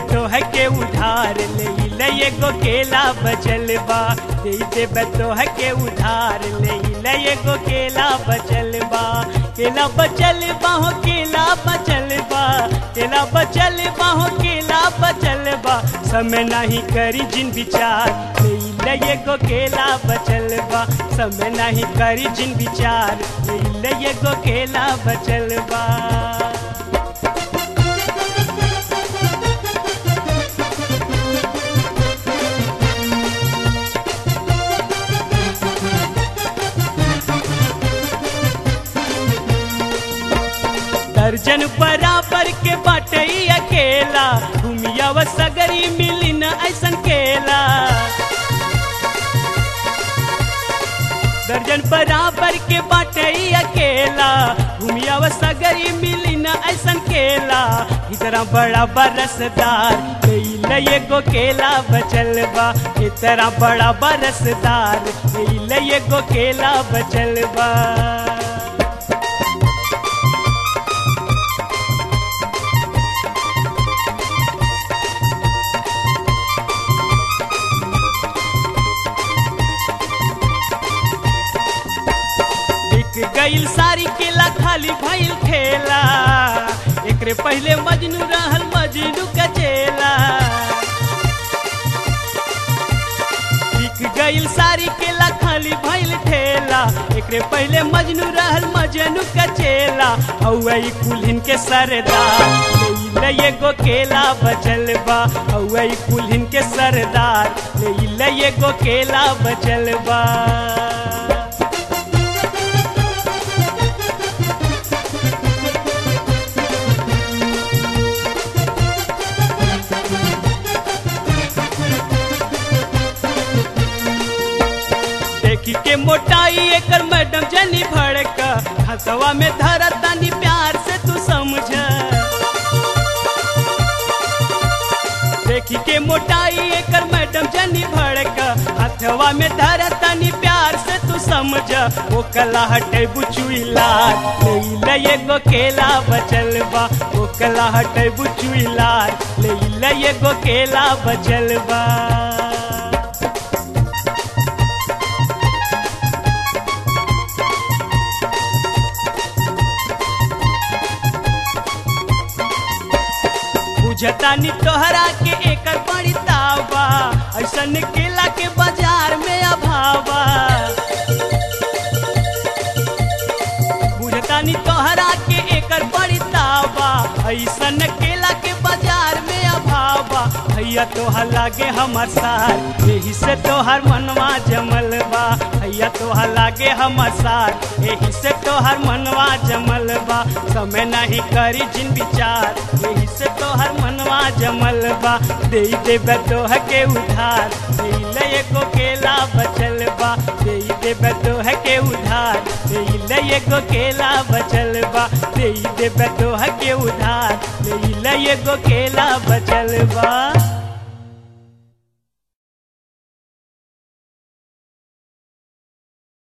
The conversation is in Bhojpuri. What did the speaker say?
तो है के उधार ले ले एगो केला बचल बा दे देबे तो है के उधार ले ले एगो केला बचल बा केला बचल बा हो केला बचल बा केला बचल बा हो केला बचल बा समय नहीं करी जिन विचार ले ले एगो केला बचल बा समय नहीं करी जिन विचार ले ले एगो केला बचल बा दर्जन बराबर के बाटई अकेला घूमिया व सगरी मिली न ऐसन केला दर्जन बराबर के बाटई अकेला घूमिया व सगरी मिली न ऐसन केला इतना बड़ा बरसदार ले एगो केला बचल बा इतना बड़ा बरसदार ले एगो केला बचल बा बिक गईल सारी केला खाली भइल ठेला एकरे पहले मजनू रहल मजनू का चेला बिक गईल सारी केला खाली भइल ठेला एकरे पहले मजनू रहल मजनू का चेला औई कुल्हिन के सरदार ले एगो केला बचल बा औई कुल्हिन के सरदार ले एगो केला बचल बा देखी के मोटाई एकर मैडम जनी भड़क हसवा में धरा तनी प्यार से तू समझ देखी के मोटाई एकर मैडम जनी भड़क हथवा में धरा तनी प्यार से तू समझ वो कला हटे बुचुइला ले एगो केला बचल बा वो कला हटे बुचुइला ले एगो केला बचल बा बुझतानी तोहरा के एकर बड़ी तावा ऐसन केला के बाजार में अभावा बुझतानी तोहरा के एकर बड़ी तावा ऐसन केला के बाजार में अभावा भैया तोहर लागे हमर सार यही से तोहर मनवा जमल बा भैया तोहर लागे हमर सार यही से तोहर मनवा जमल बा समय नहीं करी जिन विचार यही से तोहर मनवा जमल बा दे देबे तोह के उधार दे एगो केला बचल बा दे देबे तोह के उधार दे एगो केला बचल बा दे देबे तोह के उधार दे एगो केला बचल बा